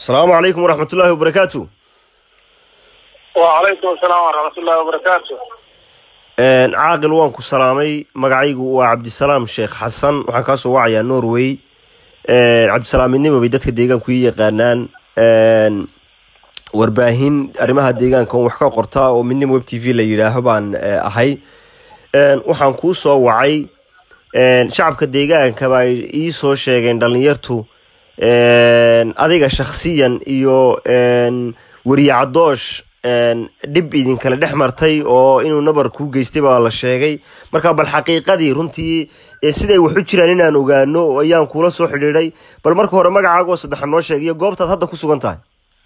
asalaamu calaykum waraxmat ullaahi wabarakaatu wacalaykum asalaam waraxmat ullahi wabarakaatu caaqil waan ku salaamay magacaygu waa cabdisalaam sheekh xasan waxaan kaa soo wacayaa norway cabdisalaam midnimo bay dadka deegaanku ii yaqaanaan warbaahin arrimaha deegaanka on wax ka qortaa oo midnimo web t v la yidhaaho baan ahay waxaan kuu soo wacay shacabka deegaanka baa ii soo sheegeen dhalinyartu adiga shaksiyan iyo weriye cadoosh dhib idinkale dhex martay oo inuu nabar kuu geystay baa la sheegay marka bal xaqiiqadii runtii siday wax u jiraan inaan ogaano ayaan kuula soo xidhiidhay bal marka hore magacaago saddexa noo sheeg iyo goobtaad hadda ku sugan tahay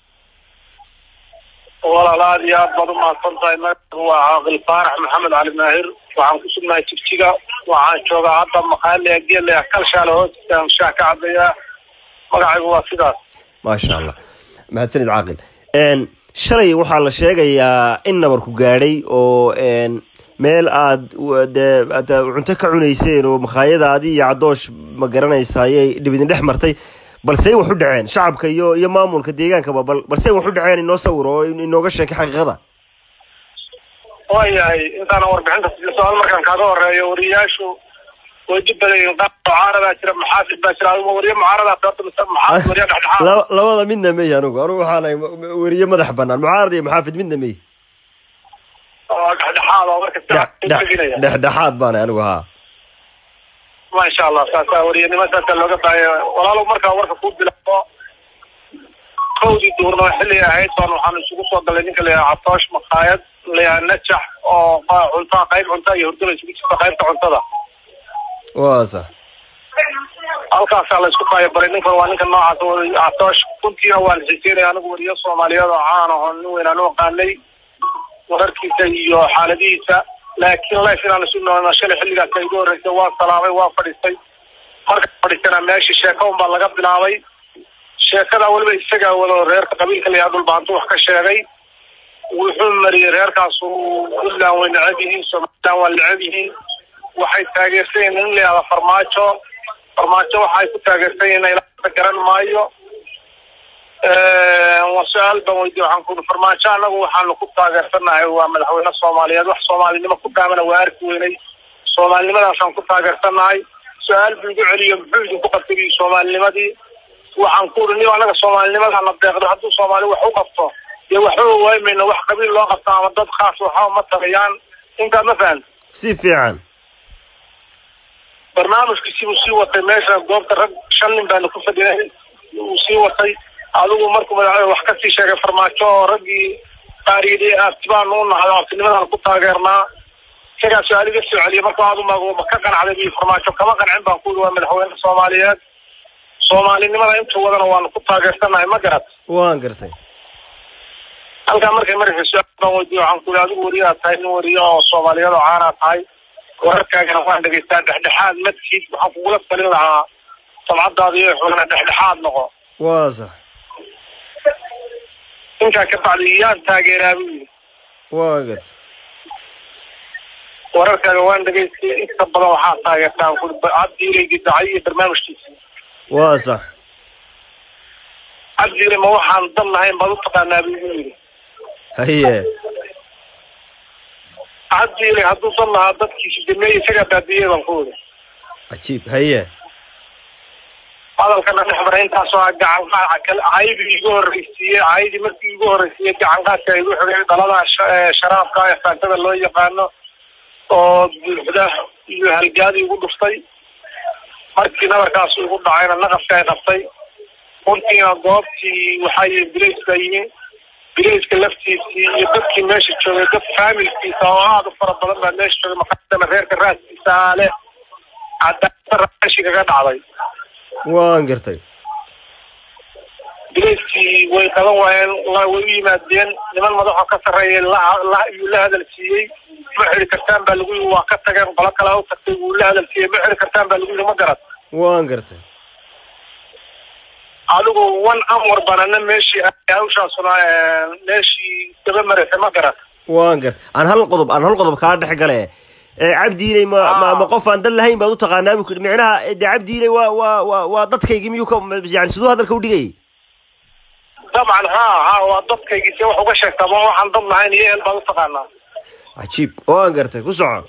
walaal aad iyo aad baad umahadsan tahay magacigu waa caaqil faarax maxamed cali maahir waxaan ku sugnahay jigjiga waxaan joogaa hadda maqaale geele kalshaale hoostiisaan shaah ka cabayaa magacaygu waa sidaas maasha allah mahadsanid caaqil shalay waxaa la sheegayaa in nabarku gaadhay oo meel aad de cunto ka cunayseen oo makhaayadaadii iyo cadoosh ma garanaysa ayay dhib idin dhex martay balsey wax u dhaceen shacabka iyo iyo maamulka deegaankaba bal balsey wax u dhaceen inoo sawir oo inooga sheekay xaqiiqada waayahay intaana warbixinta su-aal markaan kaaga horeeyo wariyaashu way dhib badayiin qaar mucaaradaa jira maxaafid baa jira adigu wariye mucaaradaa sababta mise maxaafid wariye dhexdhexaad labada midna mey anigu anigu waxaanahay weriye madax banaan mucaarad iyo maxaafid midna mey oo dhexdhexaad oo marka teginaya dhexdhexaad baanay anigu haa maasha allah saasa wariyanimo saasa looga baahaya walaalow markaa warka ku bilaabo kowdii duurnimo xilli ahayd baan waxaan isugu soo galay ninka layaha catoosh makhaayad layaha najax oo cunta qayb cunta iyo hurdada isugu jirta qaybta cuntada waa sax halkaasaa la isku taayabaray ninkan waa ninka noocaas catoosh runtiina waan xiseynaya anigu wariyo soomaaliyeed oo caan aho nin weynaan u aqaanay wararkiisa iyo xaaladihiisa laakiin life inaan isu noolna shalay xilligaas igu horreysay waa salaamay waa fadhiistay marka fadhiistana meeshii sheeko unbaa laga bilaabay sheekada weliba isagaa wado reerka qabiilka layaha dhulbaantu wax ka sheegay wuxuu mariyey reerkaasu puntland way necab yihiin somaliland waa necab yihiin waxay taageersan yihiin in layahda farmaajo farmaajo waxay ku taageersan yihiin ilaa garan maayo waa su-aal baan weydiye waxaan kuui farmaajo annagu waxaanu ku taageersanahay waa madaxweyne soomaaliyeed wax soomaalinimo ku dhaamana waa arki weynay soomaalinimadaasaan ku taageersanahay su-aal buu igu celiyo muxuu idinku qabtay soomaalinimadii waxaan ku uri ni annaga soomaalinimadaana deeqdo hadduu soomaali wax u qabto dee waxba waamayno wax qabiil loo qabto ama dad khaas waxba ma tagayaan intaa ma fahan si fiican barnaamijkiisi buu sii watay meesha goobta rag shan nin baana ku fadhinay uu sii watay adigu markuu madaxweyne wax kasii sheegay farmaajo oo raggii qaar yidhi aabtibaanu u nahdo aabtinimadaan ku taageernaa isagaa su-aal iga soo celiya marka aadu ma ka qancday bi farmaajo kama qancin baan ku yidhi waa madaxweyne soomaaliyeed soomaalinimada intuu wadana waanu ku taageersanahay ma garat waan gartay halkaa markay maraysa su-aal baan weydiye waxaan ku yidhi adigu wariyaa tahay nin wariye oo soomaaliyeed oo caanaa tahay wararkaagana waan dhegaystaa dhexdhexaad madkiid waxaan kugula talin lahaa sabcadaada iyo xulana dhexdhexaad noqo waa sax intaa ka bacdi yaan taageeraa buu yidhi waa gartay wararkaaga waan dhegaystay inta badan waxaa taageertaan kuli cabdiilaygi dacay iyo barnaamijkiisa waa sax cabdiilay ma waxaan dan lahayn baad u taqaanaa buu igu yidhi haye cabdiilay hadduu dan lahaa dadkiisi dameeye isagaa baabiyey baan ku yidhi cajiib haye hadalkana dhex maray intaasoo ah gacanqaaca kale caydii igu horreysiiyey caydii markii igu horreysiiyey gacanqaadka igu xigay dhalada sharaabka ee faantada loo yaqaano oo buuxda iyo halgaadi igu dhuftay markii nabarkaas igu dhacayna naqaska ay qabtay runtiina goobtii waxaa yihi bilays baa yimi bilayska laftiisii iyo dadkii meesha joogay dad faamilkiisa oo aada u fara badan baa meesha joogay maqaadana reerka raaskiisa ale cadaalada raashi kaga dhacday waan gartay bilayskii way qaban waayeen way u yimaadeen niman madaxoo ka sarreeya layuu la hadal siiyey ma xiri kartaan baa lagu yii waa ka tageen qolo kalea u tagtay wuu la hadal siiyey ma xiri kartaan baa lagu yii ma garad waan gartay adigu one amar banana meeshii hawshaasuna meeshii daba maraysay ma garad waan gartay aan hal qodob aan hal qodob kaa dhex gale cabdiiley ma ma ma qof aan dan lahayn baad u taqaanaa bu micnaha de cabdiiley waa waa waa waa dadkaygii miyuu ka yani siduu hadalka u dhigayay dabcan ha ha waa dadkaygii se wax uga sheegtaa ma waxaan dad lahayn iyo ehel baad utaqaanaa cajiib oo aan gartay ku soco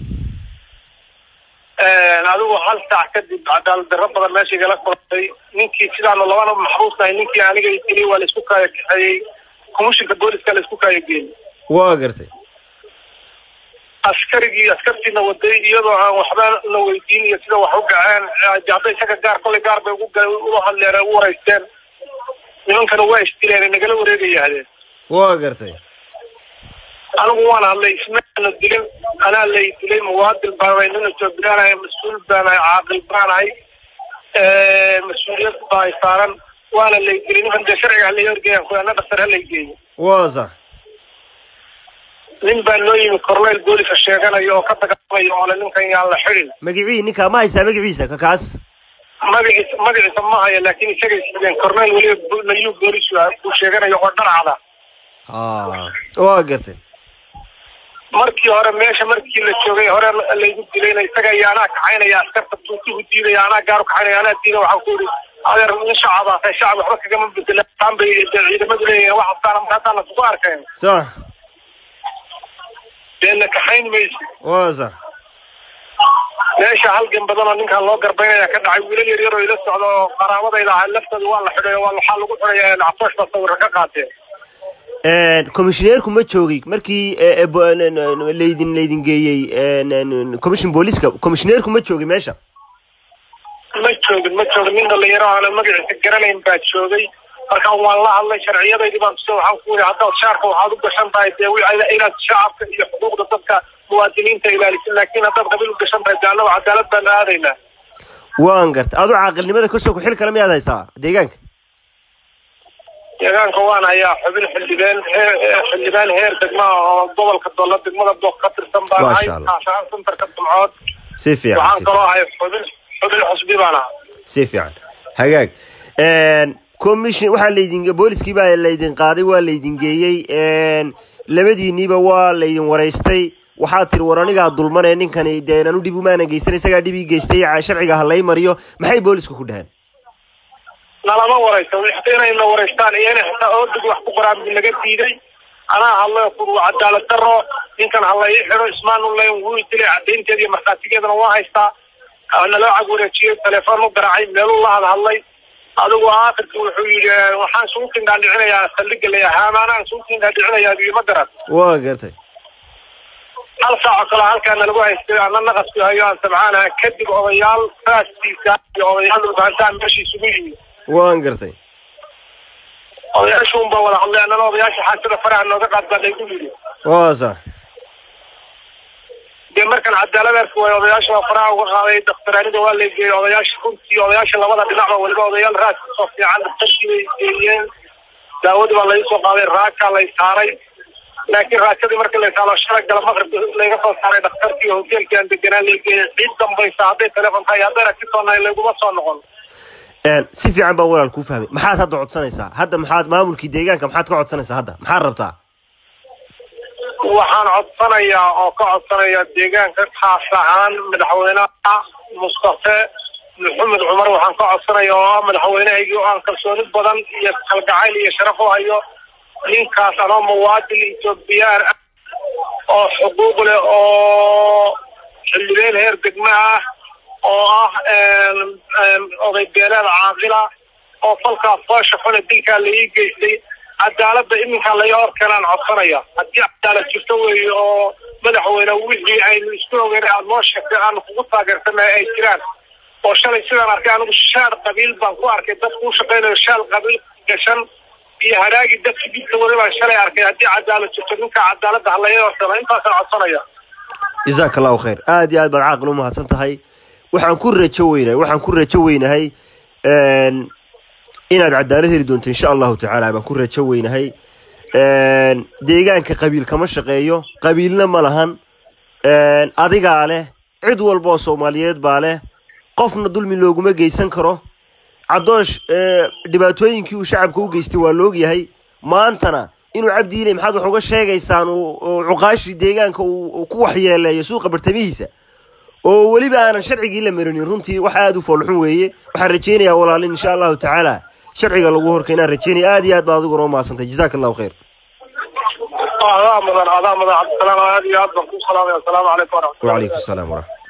adigu hal saac kadib cadaalad darro badan meesha igala kulantay ninkii sidaanu labana maxbuus nahay ninkii aniga dilay waa laisku kaaya kaxeeyey komishinka booliska laisku kaaya geeyey waa gartay askarigii askartiina waday iyadoo aan waxba la weydiin iyo sida wax u gaceen hadda isaga gaar kolay gaar bay ugu ula hadleen u waraysteen nimankana waa isdileen nagala wareegayahdeen waa gartay anigu waan hadlay ismaana dilin anaa lay dilay muwaadin baanahay nin etoobiyaanahay mas-uul baanahay caaqil baanahay mas-uuliyad baa saaran waana lay dilay niman dee sharciga halay horgeeyan kuyaana dhaktar halay geeyo waa sax nin baa noo yimi corneyl booliska sheeganaya oo ka dagaalamaya oole ninkan yaan la xidhin magicii ninkaa ma haysaa magaciisa ka kaas magaciisa magaciisa ma haya laakiin isagay sideen corneyl weliba layuu boolis buu sheeganaya oo dharcada ha waa gartay markii hore meesha markii la joogay hore laygu dilayna isaga iyo anaa kaxaynaya askarta tuutuhu diidaya anaa gaaru kaxaynaya anaa diida waxaan ku yidhi adeer nin shacaba tahay shacab waxba kagama bedela taan bay ciidamadu leeyihiin wax hastaana marka haddaan lasugu arkeen sax deena kaxayn mayso waa sax meesha halgan badan oo ninkaan loo garbaynaya ka dhacay wiilal yar yar oo ila socda oo qaraabadayda ahaa laftooda waa la xidhay waa waxaa lagu xidhaya catoosh baa sawirka ka qaateen commissioneerku ma joogay markii laydin laydin geeyey commission booliska commissioneerku ma joogay meesha ma joogin ma joogin nin dhalinyaro aanan magaciisa garanayn baa joogay markaan waan la hadlay sharciyadaydii baan tusa waxaan ku yidhi haddaad shaarka waxaad u gashan tahay dee inaad shacabka iyo xuquuqda dadka muwaadiniinta ilaalisid laakiin haddaad qabiil u gashan tahay daanaba cadaalad baanu aadaynaa waan gartay adu caaqilnimada kasoo ku xil kale miyaad haysaa deegaanka deegaanka waan hayaa xubin xildhibaan xildhibaan heer degma oo gobolka dolla degmada book ka tirsan baan ahay kaashaan centerka dumcood si fiican waxaan kaloo ahay xubin xubin xusbi baan ahaa si fiican hagaag commission waxaa laydin booliskii baa laydin qaaday waa laydin geeyey labadiiniiba waa laydin waraystay waxaa tiri war anigaa dulmanee ninkani dee nanu dhib umaanan geysan isagaa dhib ii geystay sharciga ha lay mariyo maxay boolisku ku dhaheen nalama waraysa inayna waraystaan iyo inay xitaa oodig wax ku qoraan bu naga diiday anaa hadlay ku cadaalad daro ninkan hala ii xidho ismaan uleyn wuu dilay cadaynteeda iyo markhaatigeedana waa haystaa naloo cag wareejiyey telefoon u garaacay meeluu la hadhadlay adigu aakhirki wuxuu yidhi waxaan isugu kindhaadhicinayaa saldhiga la haamaanaan isugu kindhaadhicinayaa biyo ma garan waa gartay hal saaco kale halkaa nalagu haystay ana naqasku hayo aan sabcaanaha kadib odayaal raaskiisa iyo odayaal dhulbaantaa meesha isugu yimid waan gartay odayaashu unbaa wada hadlay annana odayaasha xaasida faraha nooga qaad baa laygu yidhi waa sax dee markan cadaaladaas way odayaasha waa faraha uga qaaday dakhtaraanida waa la geeyey odayaasha runtii odayaasha labada dhinacba waliba odayaal raas kasoo fiican daktarkii bay geeyeen daawadii baa laga soo qaaday raakaa lay saaray laakiin raakadii markii la saalo shalay gala maqribka laga soo saaray dhakhtarkii hoteelkii aan deganaan la geeyey cid dambaysa hadday teleefon tahay haddayna si soo nahay laguma soo noqon si fiican baan walaal kuu fahmay maxaad hadda codsanaysaa hadda maxaad maamulkii deegaanka maxaad ka codsanaysaa hadda maxaad rabtaa waxaan codsanayaa oo ka codsanayaa deegaanka khaas ahaan madaxweynaha mustafe maxamed cumar waxaan ka codsanayaa oo ah madaxweynahaygii oo aan kalsooni badan iyo kalgacayl iyo sharaf u hayo ninkaas anoo muwaadin etoobiyaan ah oo xuquuq leh oo xildhibeen heer degma ah oo ah oday beeleed caaqila oo falkaas foosha xune dilkaa la ii geystay cadaaladda iminkaa laga hor keenaan codsanaya haddii cadaalad jirto weeye oo madaxweyne wixii aynu isku ogeyn aada noo sheegtay aanu kugu taageersanay ay jiraan oo shalay sidaan arkay anigu shaar qabiil baan ku arkay dad kuu shaqaynayo shaal qabiil gashan iyo haraagi dadki dibka weli baan shalay arkay haddii cadaalad jirto ninkaa cadaaladda ha laga hor keeno intaasaan codsanaya jazaaka allahu khayr aada iyo aad baad caaqil u mahadsan tahay waxaan ku rajo weynahay waxaan ku rajo weynahay inaad cadaalad heli doonto insha allahu tacaala baan ku rajo weynahay deegaanka qabiil kama shaqeeyo qabiilna ma lahan adigaa leh cid walba oo soomaaliyeed baa leh qofna dulmi looguma geysan karo cadoosh dhibaatooyinkii uu shacabka u geystay waa laogyahay maantana inuu cabdi ilay maxaad wax uga sheegaysaan cuqaashii deegaanka uu ku waxyeeleeyo suuqa bartamihiisa oo weliba aanan sharcigii la marinin runtii wax aada u foolxun weeye waxaan rajaynayaa walaalin insha allahu tacaala sharciga lagu horkeenaan rajeynaya aad iyo aad baad adiguna umahadsantay jazaaka allahu khayr adaa mudan adaa mudan cabdisalaam aad iyo aad baan ku salaamaya asalaamu calaykum waraxmatullahi wacalaykum asalaam waraxmat